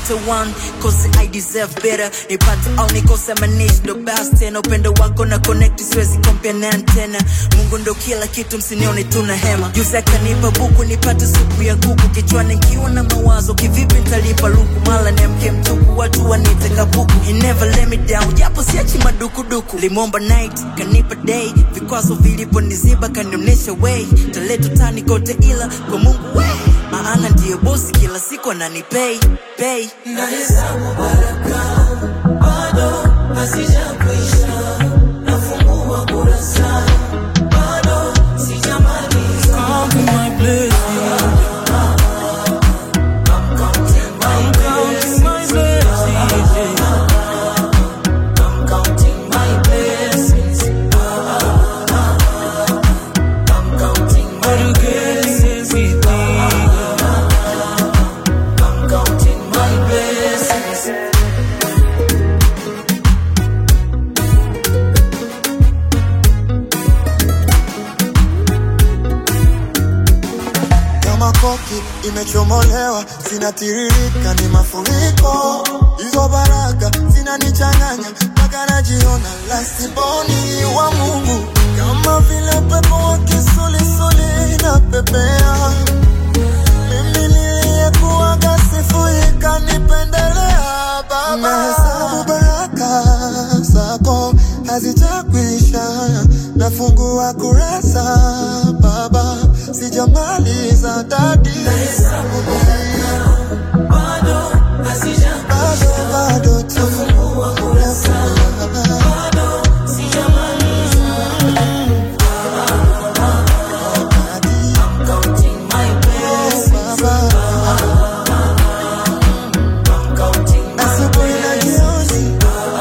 nipate one cause I deserve better nipate au nikose manish ndo basi tena upendo wako na connect siwezi kompia na antena mungu ndo kila kitu msinione tuna hema juzi akanipa buku nipate supu ya kuku kichwani nkiwa na mawazo kivipi ntalipa luku mala nemke mtuku watu wanite kabuku He never let me down japo siachi madukuduku limomba night kanipa day vikwazo viliponiziba kanionyesha way taletu tani kote ila kwa mungu we maana ndiyo bosi kila siku ananipay pay nahesabu baraka bado hazijakwisha nafungua kurasa bado sijamaliza Counting my blessings. I'm counting my I'm counting my blessings. yeah. I'm counting my blessings I'm counting my But you getting everything. I'm counting my blessings kama koki imechomolewa, zinatiririka ni mafuriko. Hizo baraka zinanichanganya mpaka najiona lasiboni wa Mungu, kama vile upepo wa kisulisuli inapepea. Mimi niliyekuwaga sifui kanipendelea Baba, nahesabu baraka zako hazijakwisha, nafungua kurasa Baba, sijamaliza dadi, bado hazijakwisha bado bado tu nafungua kurasa bado sijamaliza dadi, I'm counting my blessings Baba, I'm counting my asubuhi na jioni,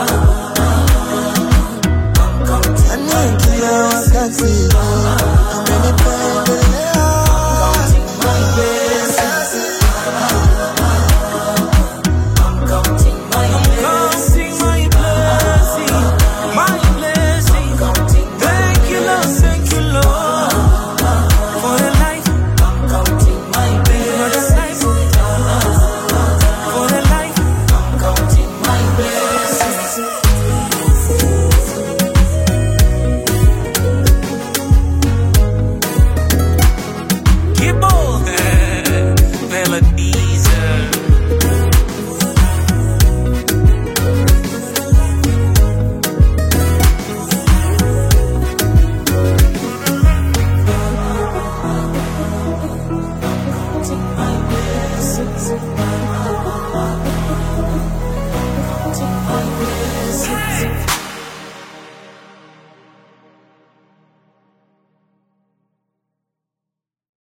I'm counting ani kila wakati amenipendelea my blessings I'm counting my blessings Counting my blessings. My blessings. counting my Thank you, Lord. Thank you, Lord. For the life. I'm counting my For the blessings life. For the life. I'm counting my blessings Keep on. Melodies. counting my blessings counting my blessings